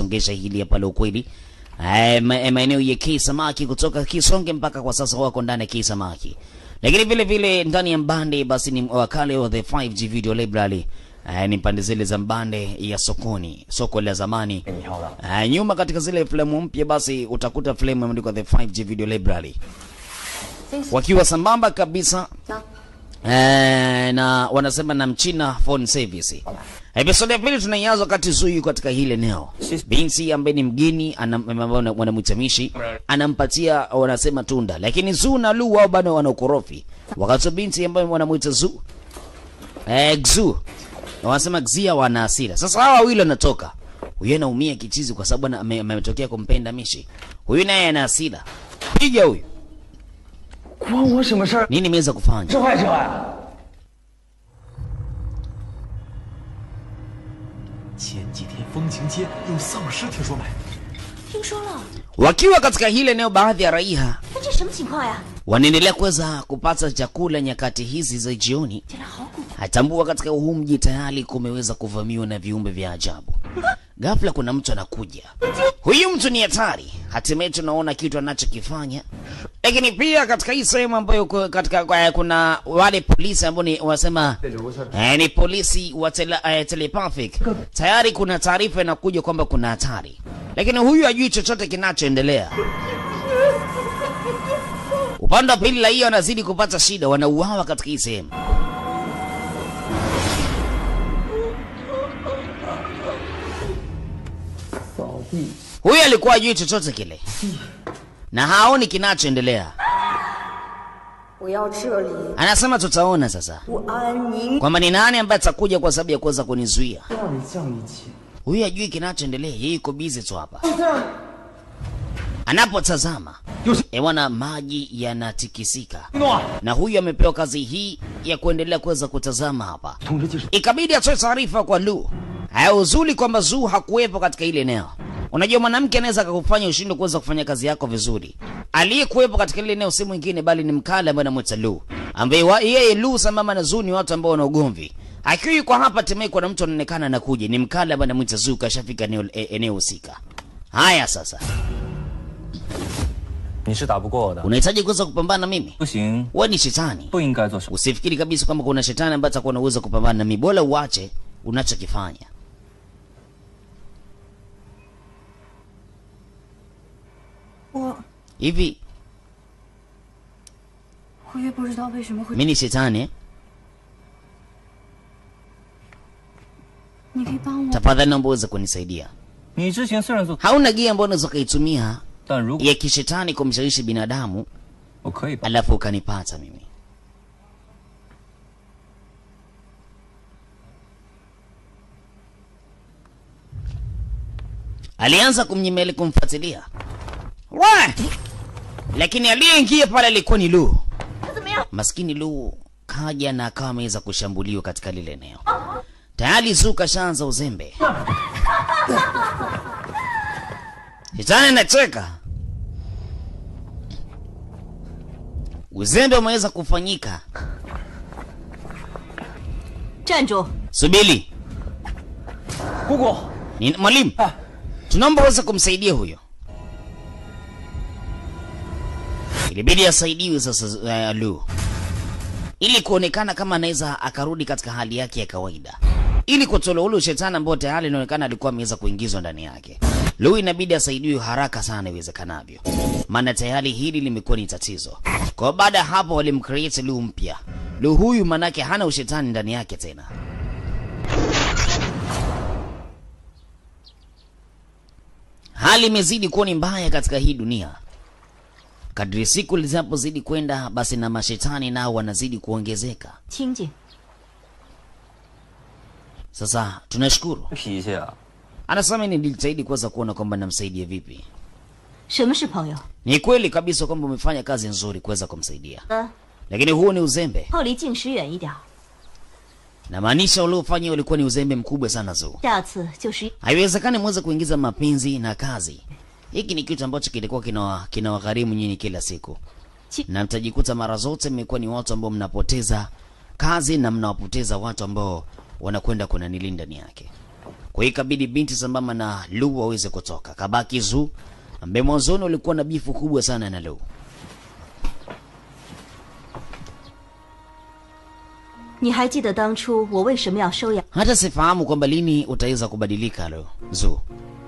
kulisongesha hili hapa la ukweli. Eh, ma- eh, maeneo ya Kei Samaki kutoka Kisonge mpaka kwa sasa wako ndani ya Kei Samaki, lakini vile vile ndani ya Mbande basi ni wakale wa the 5G Video Library. Eh, ni pande zile za Mbande ya sokoni, soko la zamani. 给你挑的。 Uh, nyuma katika zile filamu mpya basi utakuta filamu imeandikwa the 5G Video Library wakiwa sambamba kabisa eh, na wanasema na mchina phone service. Episode ya pili tunaianza wakati Zuyu katika hili eneo, binti ambaye ni mgeni anam- ambaye wanamwita Mishi anampatia wanasema tunda, lakini Zu na Lu wao bado wana ukorofi, wakati binti ambaye wanamwita Zu eh, Xu na wanasema Xia wana hasira. Sasa hawa wawili wanatoka, huyu anaumia kichizi kwa sababu ana- ame- ametokea kumpenda Mishi, huyu naye ana hasira, piga huyu. 关我什么事儿？ Nini imeweza kufanya? 这坏这坏。 前几天风情街有丧尸，听说没？ 听说了， Wakiwa katika hili eneo, baadhi ya raia 那这什么情况呀？ wanaendelea kuweza kupata chakula nyakati hizi za jioni. 天哪，好古！ Atambua katika huu mji tayari kumeweza kuvamiwa na viumbe vya ajabu. Ghafla kuna mtu anakuja, huyu mtu ni hatari. Hatimaye tunaona kitu anachokifanya, lakini pia katika hii sehemu ambayo ku- katika kwa- kuna wale polisi ambao ni wanasema eh, ni polisi wa tele, eh, telepathic. Tayari kuna taarifa inakuja kwamba kuna hatari, lakini huyu hajui chochote kinachoendelea. Upande wa pili raia wanazidi kupata shida, wanauawa katika hii sehemu. Huyu alikuwa hajui chochote kile na haoni kinachoendelea. 我要这里 Anasema tutaona sasa 不安宁。 kwamba ni nani ambaye atakuja kwa sababu ya kuweza kunizuia. 让你降一起。 Huyu hajui kinachoendelea, yeye yuko busy tu hapa. Anapotazama ewana, maji yanatikisika, 诺， na huyu amepewa kazi hii ya kuendelea kuweza kutazama hapa. 通知技术。 Ikabidi atoe taarifa kwa Lu. Haya, uzuri kwamba Zu hakuwepo katika ile eneo. Unajua mwanamke anaweza akakufanya ushindwe kuweza kufanya kazi yako vizuri. Aliyekuwepo katika ile eneo si mwingine bali ni mkale ambaye anamwita Lu, ambaye wa- yeye Lu sambamba na Zu ni watu ambao wana ugomvi. Akiwa yuko hapa Temeke, kuna mtu anaonekana anakuja, ni mkale ambaye anamwita Zu, kashafika eneo e- eneo husika. Haya sasa, 你是打不过我的， unahitaji kuweza kupambana na mimi? 不行， Wewe ni shetani. 不应该做什么。 Usifikiri kabisa kwamba kuna shetani ambaye atakuwa na uwezo wa kupambana na mimi. Bora uache unachokifanya. 我 Hivi 我也不知道为什么会， mimi ni shetani eh? 你可以帮我。 Tafadhali naomba uweze kunisaidia. 你之前虽然做， Hauna gia ambayo unaweza ukaitumia 但如果 ya kishetani kumshawishi binadamu 我可以帮， alafu ukanipata mimi. Alianza kumnyemeli kumfuatilia we, lakini aliyeingia pale alikuwa ni Lu. 他怎么样？ Maskini Lu kaja na akawa ameweza kushambuliwa katika lile eneo. Tayari Zu kashaanza uzembe. Shetani anacheka. Uzembe umeweza kufanyika. 站住！ Subiri, 姑姑， ni mwalimu, tunaomba uweze kumsaidia huyo. Ilibidi asaidiwe sasa uh, Lu ili kuonekana kama anaweza akarudi katika hali yake ya kawaida, ili kutolewa ule shetani ambao tayari inaonekana alikuwa ameweza kuingizwa ndani yake. Lu inabidi asaidiwe haraka sana iwezekanavyo, maana tayari hili limekuwa ni tatizo. Kwa hiyo baada ya hapo walimcreate Lu mpya. Lu huyu manake hana ushetani ndani yake tena. Hali imezidi kuwa ni mbaya katika hii dunia. Kadri siku zinapozidi kwenda, basi na mashetani nao wanazidi kuongezeka. 清静， Sasa tunashukuru, 脾气啊！ anasema nilijitahidi kuweza kuona kwamba namsaidia vipi. 什么是朋友？ Ni kweli kabisa kwamba umefanya kazi nzuri kuweza kumsaidia, 呃， lakini huo ni uzembe. 后离静时远一点儿， Namaanisha uliofanya ulikuwa ni uzembe mkubwa sana Zuu. 下次就是。 Haiwezekani mweze kuingiza mapenzi na kazi. Hiki ni kitu ambacho kilikuwa kina kinawagharimu nyinyi kila siku, Chi- na mtajikuta mara zote mmekuwa ni watu ambao mnapoteza kazi na mnawapoteza watu ambao wanakwenda kuna nili ndani yake. Kwa Kwa hiyo ikabidi binti sambamba na Lu waweze kutoka, kabaki Zu ambaye mwanzoni walikuwa na bifu kubwa sana na Lu. 你还记得当初我为什么要收养？ Hata sifahamu kwamba lini utaweza kubadilika Lu Zu.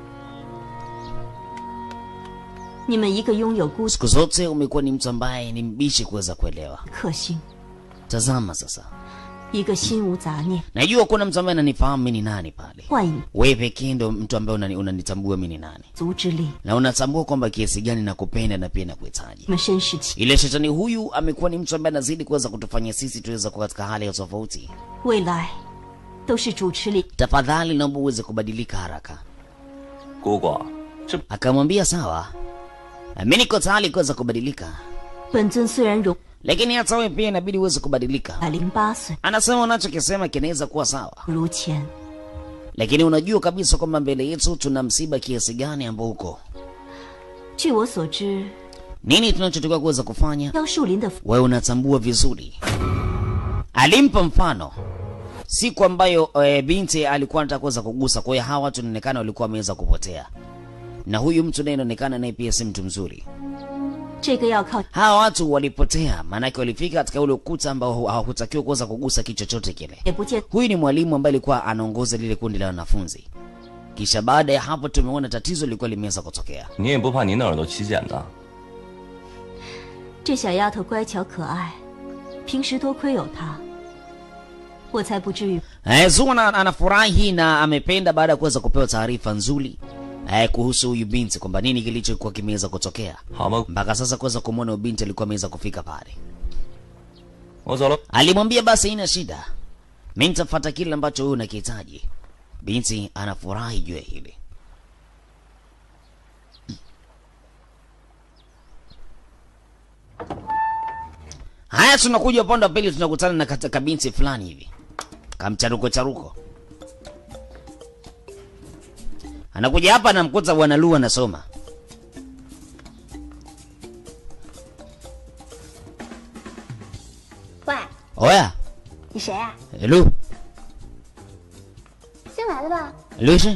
你们一个拥有孤 Siku zote umekuwa ni mtu ambaye ni mbishi kuweza kuelewa. 克星， Tazama sasa, 一个心无杂念、 najua kuna mtu ambaye ananifahamu mimi ni nani pale. 幻影 Wewe pekee ndo mtu ambaye unani- unanitambua mimi ni nani, 足之力， na unatambua kwamba kiasi gani nakupenda na pia nakuhitaji. 你们身世情， Ile shetani huyu amekuwa ni mtu ambaye anazidi kuweza kutufanya sisi tuweze kuwa katika hali ya tofauti. 未来都是主持力。 Tafadhali naomba uweze kubadilika haraka. 姑姑，这 Akamwambia sawa, mimi niko tayari kuweza kubadilika, 本尊虽然容 lakini hata wewe pia inabidi uweze kubadilika. 百零八岁， Anasema unachokisema kinaweza kuwa sawa, 如前。 lakini unajua kabisa kwamba mbele yetu tuna msiba kiasi gani ambao uko 据我所知， nini tunachotakiwa kuweza kufanya. 妖树林的 Wewe unatambua vizuri. Alimpa mfano siku ambayo e, binti alikuwa anataka kuweza kugusa. Kwa hiyo hawa watu inaonekana walikuwa wameweza kupotea, na huyu mtu naye inaonekana naye pia si mtu mzuri. 这个要靠 Hawa watu walipotea, maanake walifika katika ule ukuta ambao hawakutakiwa kuweza kugusa kitu chochote kile. 也不见 Huyu ni mwalimu ambaye alikuwa anaongoza lile kundi la wanafunzi. Kisha baada ya hapo tumeona tatizo lilikuwa limeweza kutokea. 你也不怕您的耳朵起茧呢？ 这小丫头乖巧可爱，平时多亏有她，我才不至于 Eh, Zu ana- anafurahi na amependa baada ya kuweza kupewa taarifa nzuri eh, kuhusu huyu binti kwamba nini kilichokuwa kimeweza kutokea 好吧， mpaka sasa kuweza kumwona huyu binti alikuwa ameweza kufika pale. 我走了。 Alimwambia basi haina shida, mimi nitafuata kile ambacho wewe unakihitaji. Binti anafurahi juu ya hili. Haya, tunakuja upande wa pili, tunakutana na kata- kabinti fulani hivi kamcharuko charuko, anakuja hapa, anamkuta bwana Lu anasoma. 喂， Oya 你谁啊？ Lu 新来的吧？ Lu是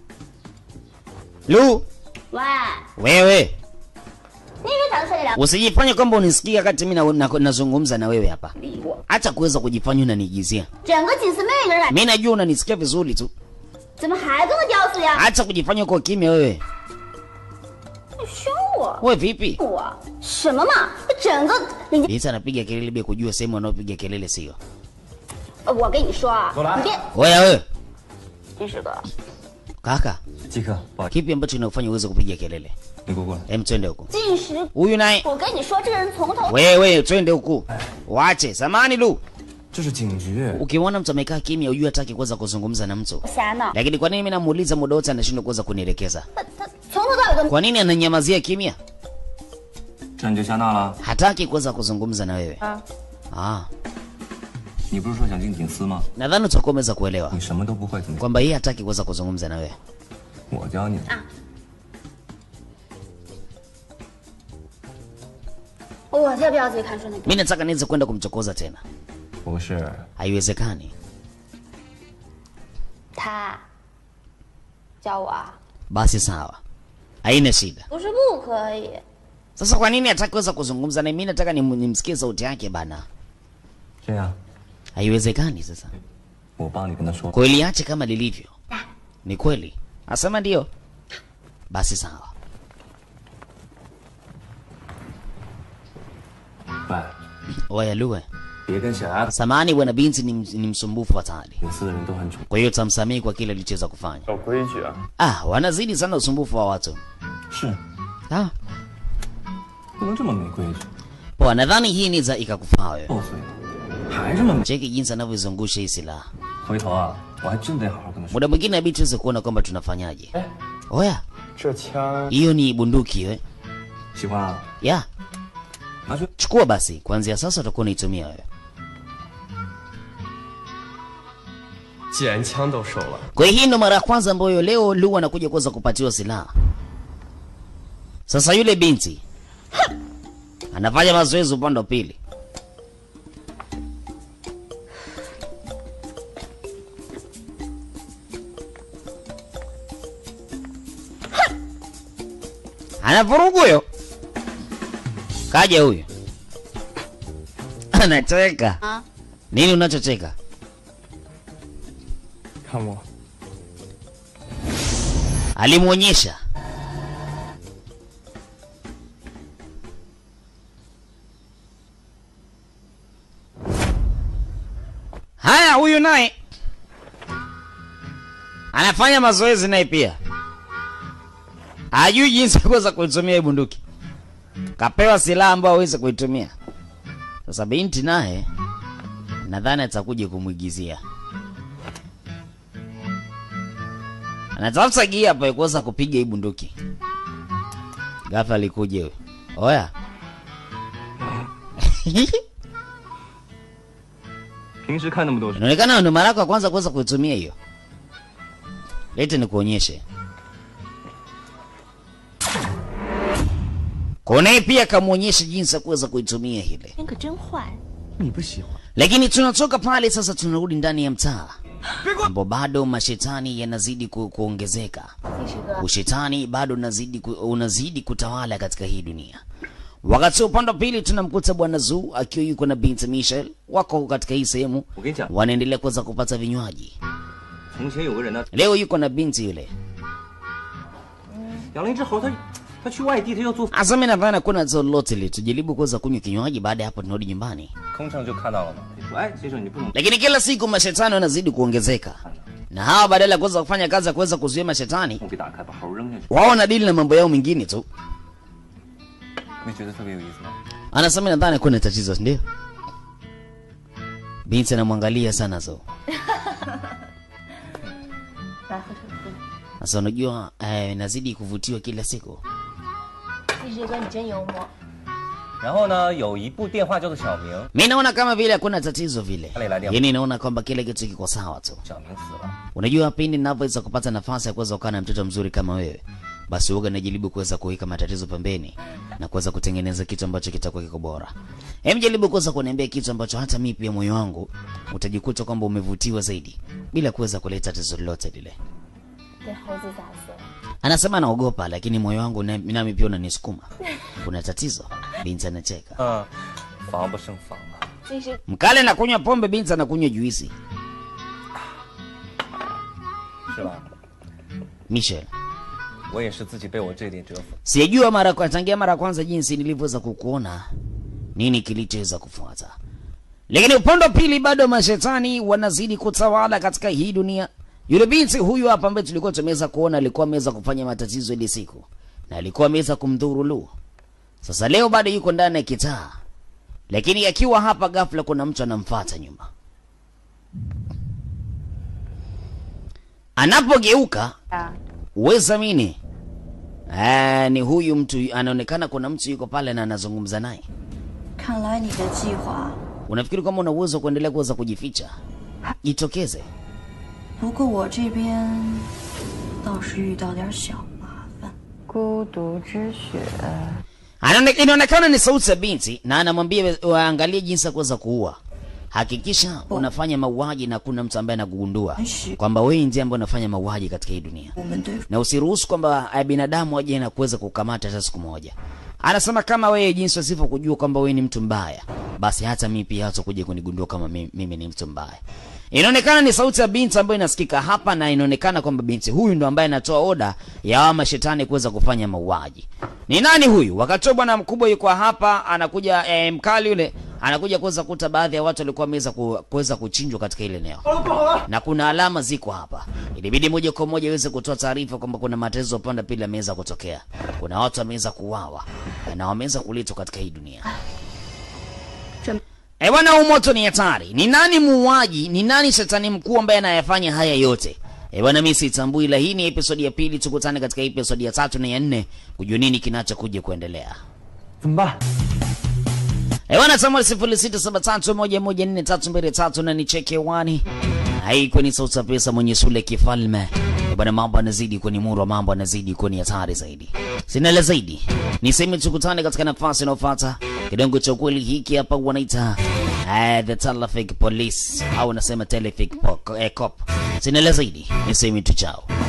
Lu 喂， wewe 你以为咱们这里聊 Usijifanye kwamba unisikia kati mimi na- na- nazungumza na wewe hapa. 理我？ Acha kuweza kujifanya unanigizia. 整个锦思妹一个人来， Mimi najua unanisikia vizuri tu. 怎么还跟个屌丝一样？ Acha kujifanya uko kimya wewe. 你凶我？ Wewe vipi? 我什么嘛？整个人家， Binti anapiga kelele bila kujua sehemu anayopiga kelele sio. 呃我跟你说啊，你别， Oya wewe, 真是个 kaka, 季克，不好意思， kipi ambacho kinakufanya uweze kupiga kelele? 你给我过来。 Hem, twende huko. 进食。 Huyu naye, 我跟你说，这个人从头 wewe twende huku. Waache, samani Lu. 这是警局， Ukimwona mtu amekaa kimya ujue hataki kuweza kuzungumza na mtu. 瞎闹， Lakini kwa nini mimi namuuliza muda wote anashindwa kuweza kunielekeza? 他他从头到尾都 Kwa nini ananyamazia kimya? 这你就瞎闹了？ Hataki kuweza kuzungumza na wewe. 啊， Ah, 你不是说想进警司吗？ nadhani utakuwa umeweza kuelewa 你什么都不会，怎么？ kwamba yeye hataki kuweza kuzungumza na wewe. 我教你。 我才不要自己看书那个。 Mi nataka niweze kwenda kumchokoza tena, 不是， haiwezekani. 他教我啊， Basi sawa, haina shida. 不是不可以。 Sasa kwa nini hataki kuweza kuzungumza na mimi? Nataka nim- nimsikie sauti yake bana. 这样， Haiwezekani. Sasa 我帮你跟他说。 kwa hiyo liache kama lilivyo. Ni kweli? Asema ndio. Basi sawa. 喂， Oya Luwe, 别跟小丫头 samani bwana binti ni, ni msumbufu hatari, 警司的人都很蠢。 kwa hiyo tamsamehe kwa kile alichoweza kufanya. 有规矩啊！ Ah, wanazidi sana usumbufu wa watu. 是， Ah, 不能这么没规矩。 poa, nadhani hii inaweza ikakufaa wewe. 六岁了，还这么没。 Cheki jinsi anavyozungusha hii silaha. 回头啊，我还真得好好跟他说。 Muda mwingine inabidi tuweze kuona kwamba tunafanyaje. Eh. Oya, 这枪 hiyo ni bunduki we. 喜欢啊， Ya, 拿去。 chukua basi. Kuanzia sasa utakuwa unaitumia wewe. 既然枪都收了， Kwa hiyo hii ndo mara ya kwanza ambayo leo Lu anakuja kuweza kupatiwa silaha. Sasa yule binti anafanya mazoezi upande wa pili. anavurugu huyo. Kaja huyu anacheka. Ah. Nini unachocheka? 看我， Alimwonyesha haya. Huyu naye anafanya mazoezi naye pia, hajui jinsi ya kuweza kuitumia hii bunduki. Kapewa silaha ambayo aweze kuitumia. Sasa binti naye nadhani atakuja kumwigizia anatafuta gia hapa ya kuweza kupiga hii bunduki. Ghafla alikuja huyo. Oya. 平时看那么多书， Inaonekana ndo mara yako ya kwanza kuweza kuitumia hiyo. Lete nikuonyeshe. Kone pia kamwonyesha jinsi ya kuweza kuitumia ile. 天可真坏。 你不喜欢？ Lakini tunatoka pale sasa, tunarudi ndani ya mtaa ambapo bado mashetani yanazidi ku, kuongezeka. 第十个， Ushetani bado unazidi, ku, unazidi kutawala katika hii dunia. Wakati wa upande wa pili tunamkuta bwana Zuu akiwa yuko na binti Michelle, wako katika hii sehemu, 我跟你讲， wanaendelea kuweza kupata vinywaji. 从前有个人呢， Leo yuko na binti yule. 养了一只猴，他他去外地，他要做， Asa mimi nadhani hakuna tatizo lolote ile, tujaribu kuweza kunywa kinywaji, baada ya hapo tunarudi nyumbani. 空乘就看到了嘛，就说哎，先生你不能 Lakini kila siku mashetani wanazidi kuongezeka, na hawa badala ya kuweza kufanya kazi ya kuweza kuzuia mashetani, 我给打开，把猴扔下去， wao wanadili na mambo yao mengine tu. 没觉得特别有意思吗？ Anasema nadhani kuna tatizo, ndio. Binti anamwangalia sana Zuu. 来喝这个。 Sasa unajua eh, nazidi kuvutiwa kila siku. 第十个你真幽默。 然后呢，有一部电话叫做小明， Mi naona kama vile hakuna tatizo vile, Pale la diablo. yaani naona kwamba kila kitu kiko sawa tu. 小明死了， Unajua, pindi ninavyoweza kupata nafasi ya kuweza kukaa na mtoto mzuri kama wewe, basi huwaga najaribu kuweza kuweka matatizo pembeni na kuweza kutengeneza kitu ambacho kitakuwa kiko bora. Hem, jaribu kuweza kuniambia kitu ambacho hata mimi pia moyo wangu utajikuta kwamba umevutiwa zaidi bila kuweza kuleta tatizo lolote lile. 被猴子砸死了。 Anasema anaogopa, lakini moyo wangu na- nami pia unanisukuma. Kuna tatizo? Binti anacheka. 嗯，防不胜防啊。 第十 Mkale anakunywa pombe, binti anakunywa juisi. 是吧？ Michelle, 我也是自己被我这点折服。 sijajua mara kwa tangia mara ya kwanza jinsi nilivyoweza kukuona, nini kilichoweza kufuata. Lakini upande wa pili bado mashetani wanazidi kutawala katika hii dunia. Yule binti huyu hapa ambaye tulikuwa tumeweza kuona alikuwa ameweza kufanya matatizo ile siku na alikuwa ameweza kumdhuru Lu. Sasa leo bado yuko ndani ya kitaa, lakini akiwa hapa, ghafla kuna mtu anamfuata nyuma. Anapogeuka 啊， uweza mini eh, ni huyu mtu anaonekana, kuna mtu yuko pale na anazungumza naye. 看来你的计划， Unafikiri kwamba una uwezo wa kuendelea kuweza kujificha? Jitokeze. 不过我这边倒是遇到点小麻烦。 孤独之血。 Anaone- Inaonekana ni sauti ya binti na anamwambia waangalie jinsi ya kuweza kuua. Hakikisha unafanya mauaji na kuna mtu ambaye anakugundua kwamba wewe ndiye ambaye unafanya mauaji katika hii dunia, 我们对 na usiruhusu kwamba eh, binadamu aje na kuweza kukamata hata siku moja. Anasema kama wewe jinsi wasivyo kujua kwamba wewe ni mtu mbaya, basi hata mimi pia hata kuja kunigundua kama mimi, mimi ni mtu mbaya. Inaonekana ni sauti ya binti ambayo inasikika hapa, na inaonekana kwamba binti huyu ndo ambaye anatoa oda ya hawa mashetani kuweza kufanya mauaji. Ni nani huyu? Wakati huo bwana mkubwa yuko hapa, anakuja eh, mkali yule anakuja kuweza kuta baadhi ya watu walikuwa wameweza ku, kuweza kuchinjwa katika ile eneo na kuna alama ziko hapa. Ilibidi moja kwa moja iweze kutoa taarifa kwamba kuna matatizo upande pili yameweza kutokea, kuna watu wameweza kuuawa na wameweza kuletwa katika hii dunia. Eh bwana, huu moto ni hatari. Ni nani muuaji? Ni nani shetani mkuu ambaye anayafanya haya yote? Eh bwana, mimi sitambui, ila hii ni episodi ya pili. Tukutane katika episodi ya tatu na ya nne kujua nini kinachokuja kuendelea. 怎么办？ Eh bwana, Samuel sifuri sita saba tatu moja moja nne tatu mbili tatu na nicheke wani haikuwa ni sauti ya pesa mwenye sule kifalme. Eh bwana, mambo anazidi kuwa ni murwa, mambo anazidi kuwa ni hatari zaidi. Sina la zaidi, niseme tukutane katika nafasi inayofuata. Kidongo cha ukweli hiki hapa wanaita eh, the Telefic Police au nasema Telefic po- eh, Cop. Sina la zaidi, niseme tu chao.